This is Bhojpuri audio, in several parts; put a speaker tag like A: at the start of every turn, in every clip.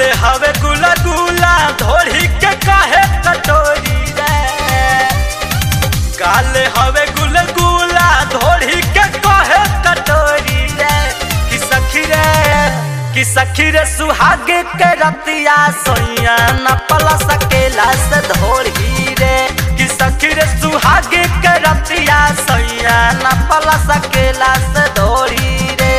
A: गाल हवे गुला गुला धोड़ी के काहे कटोरी रे गाल हवे गुला गुला धोड़ी के काहे कटोरी रे कि सखी रे कि सखी रे सुहागे के रतिया सोइया न पला सकेला से धोड़ी रे कि सखी रे सुहागे के रतिया सोइया न पला सकेला से धोड़ी रे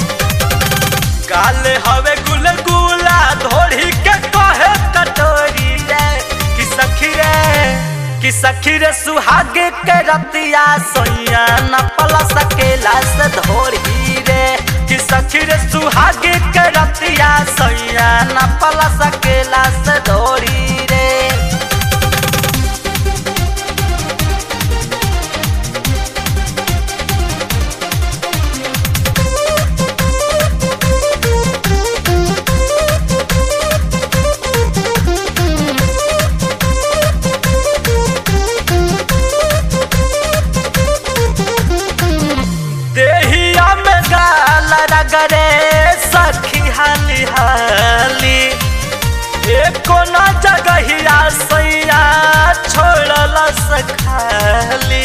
A: गाल हवे गुल गुला धोड़ी के कहे कटोरी रे कि सखी रे कि सखी रे सुहागे के रतिया सोइया न पला सकेला से धोड़ी रे कि सखी रे सुहागे के रतिया सोइया न पला सकेला से धोड़ी रे देहिया में गाल रगरे सखी हाली हाली एको न जगहिया सैया छोड़ल सखाली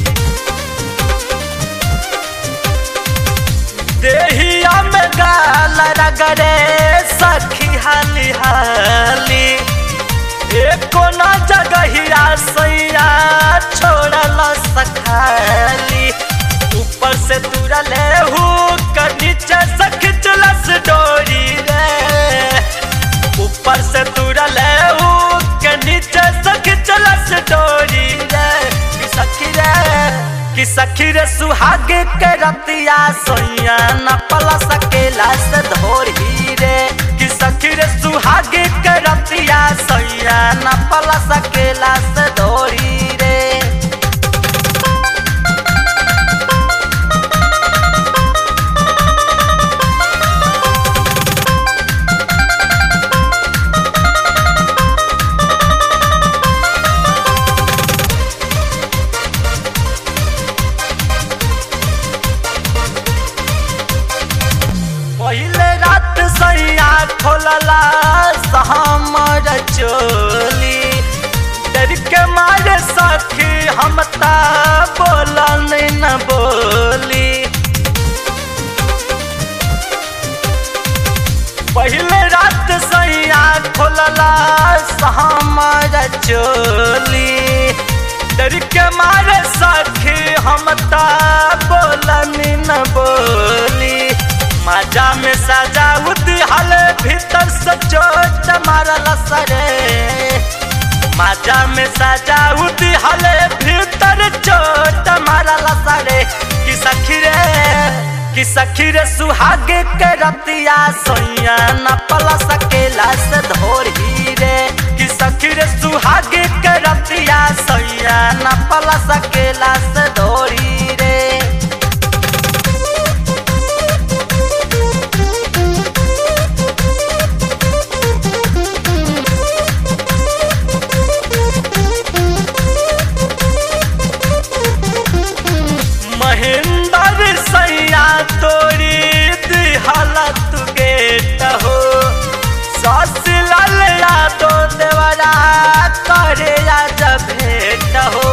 A: देहिया में गाल रगरे सखी हाली हाली एको न जगहिया सैया छोड़ल सखाली ऊपर से तुरले हूँ कर नीचे से खिंचलस डोरी रे ऊपर से तुरले हूँ के नीचे से खिंचलस डोरी रे कि सखी रे कि सखी रे सुहागे के रतिया सोइया न पला सकेला से धोरी रे कि सखी रे सुहागे के रतिया सोइया न पला सकेला से धोरी रे पहले रात सैया खोलला हमर चोली डर के मारे सखी हम ता बोलन न बोली पहले रात सैया खोलला हमर चोली डर के मारे सखी हम ता बोलन न बोली मजा में सजा उदिहल भीतर से चोट मारल सरे मजा में सजा उदिहल भीतर चोट मारल सरे कि सखी रे कि सखी रे सुहागे के रतिया सोइया न पला सकेला से धोरी रे कि सखी रे सुहागे के रतिया सोइया न पला सकेला से धोरी रे महेंद्र सैया तोरी दिहलत गेट हो सस लाल यादो देवरा करे आज भेट हो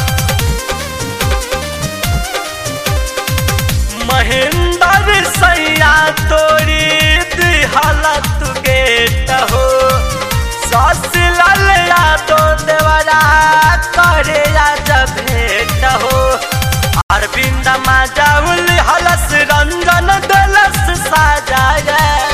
A: महेंद्र सैया तोरी दिहलत गेट हो सस लाल यादो देवरा करे आज भेट हो अरविंद माजाउल हलस रंजन दलस साजाय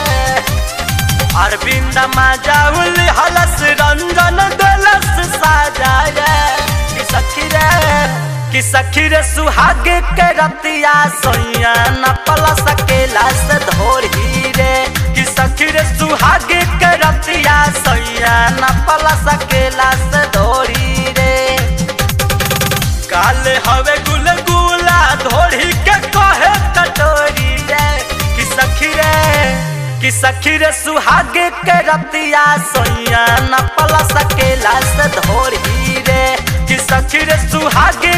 A: अरविंद माजाउल हलस रंजन दलस साजाय कि सखी रे कि सखी रे सुहागे के रतिया सोइया न पला सकेला से धोरी रे कि सखी रे सुहागे के रतिया सोइया न पला सकेला से धोरी रे काल हवे गुल गुला धोड़ी के कहे कटोरी रे कि सखी रे कि सखी रे सुहागे के रतिया सोइया न पला सकेला से धोरी रे कि सखी रे सुहागे